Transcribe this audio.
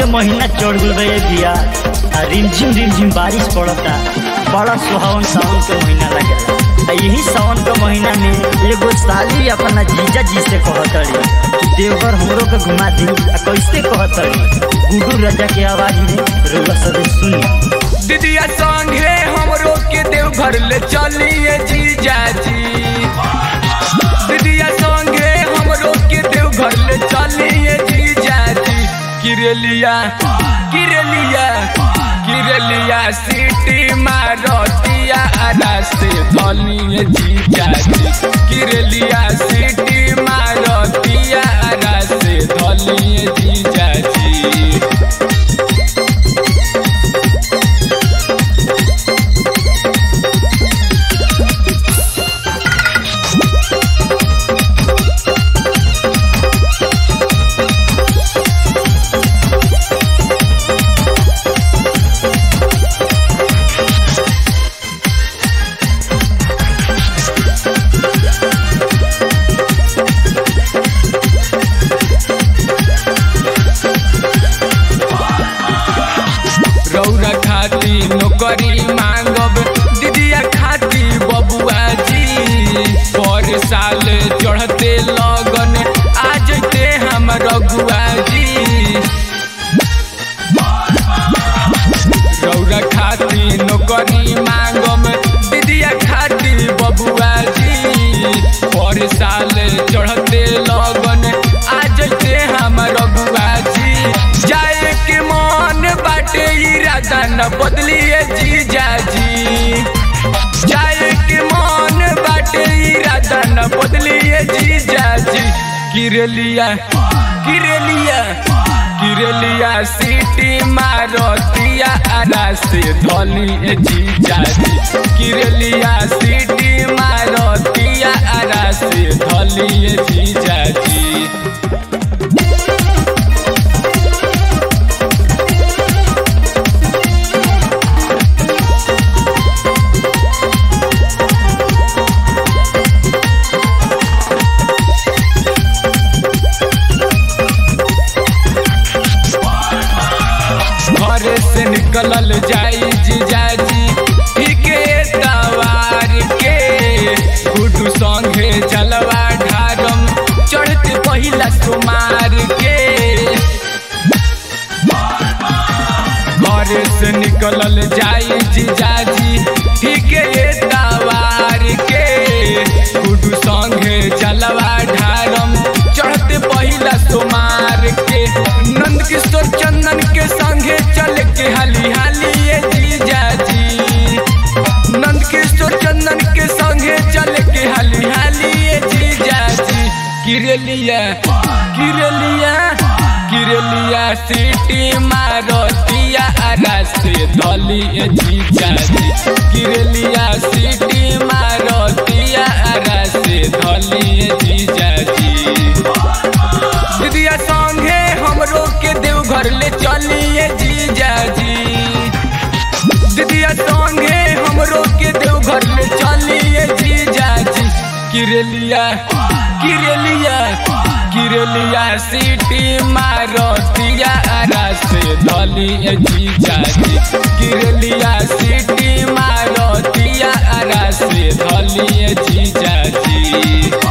के महीना चढ़ गल बे बिया आ रिमझिम रिमझिम बारिश पड़ता बड़ा सुहावन सावन के महीना लगेला आ यही सावन के महीना में एगो साली अपना जीजा जी से कहतड़ी कि देवघर हमरो के घुमा दी आ कैसे कहतड़ी गुडू राजा के आवाज में रउआ सब सुनी दीदिया संगे हमरो के देवघर ले चलिए जीजा जी दीदिया संगे हमरो के देवघर ले चलिए जीजा जी किरलिया किरलिया किरलिया सिटी मारतिया आरा से धलिए जीजा जी किरलिया सिटी मारतिया आरा से धलिए जीजा जी रौरा खाती नौकरी मांगब दीदिया खाती बबुआ जी पर साल चढ़ते लगन आ जते हम रघुआ जी रौरा खाती नौकरी मांगब दीदिया खाती बबुआ जी पर साल चढ़ते लगन आ जते हम रघुआ जी जाए के मन बाटे इरादा न बदलिए जीजा जी जाए के मन बाटे इरादा न बदलिए जीजा जी किरलिया किरलिया किरलिया सीटी मारतिया आरा से धलिए जीजा जी किरलिया सीटी मारतिया आरा से धलिए जीजा जी घरे से निकलल जाई जीजाजी ठीके तवार के गुडू संगे चलवा ढारम चढ़ते पहिला सुमार के घरे से निकलल जाई जीजाजी ठीके तवार के गुडू संगे चलवा ढारम चढ़ते पहिला सुमार के नंद किशोर चंदन के संगे चल के हाली हाली ये जीजा जी नंद किशोर चंदन के संगे चल के हाली हाली ये जीजा जी किरलिया किरलिया किरलिया सिटी मारतिया आरा से धली ये जीजा जी किरलिया सिटी मारतिया आरा से धली ये जीजा जी दीदिया संगे हमरो के देवघर ले चलिए जीजा जी दीदिया संगे हमरो के देवघर ले चलिए जीजा जी किरलिया किरलिया किरलिया सिटी मारतिया आरा से धलिए जीजा जी किरलिया सिटी मारतिया आरा से धलिए जीजा जी